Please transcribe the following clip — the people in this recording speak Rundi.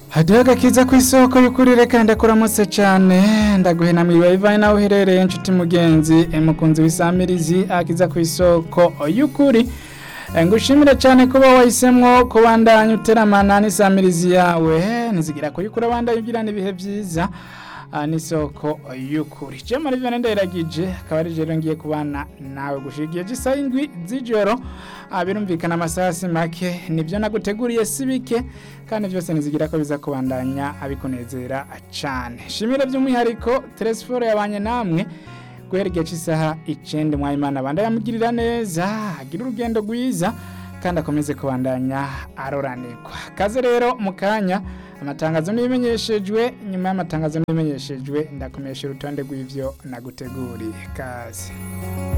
hadiho agakiza ku isoko y'ukuri reka ndakuramutse cyane ndaguhena mwiriwe ivaye nawe uherereye inshuti mugenzi mukunzi w'isamirizi akiza ku isoko y'ukuri ngushimire cyane kuba wahisemwo kubandanya uteramana n'isamirizi yawe ntizigira kuyikura abandanya ugirana ibihe byiza n'isoko y'ukuri jema rivyo ndayiragije akaba ari rero ngiye kubana nawe gushigiye gisa indwi z'ijoro birumvikana amasasi make nibyo naguteguriye si bike kandi byose nizigira ko biza kubandanya abikunezera cyane shimire by'umwihariko telesiforo yabanye namwe guhera igihe cy'isaha icenda mwayimana abanda yamugirira neza agira urugendo rwiza kandi akomeze kubandanya aroranirwa kaze rero mu kanya amatangazo n'ibimenyeshejwe nyuma y'amatangazo n'ibimenyeshejwe ndakomesha urutonde rw'ivyo naguteguriye kaze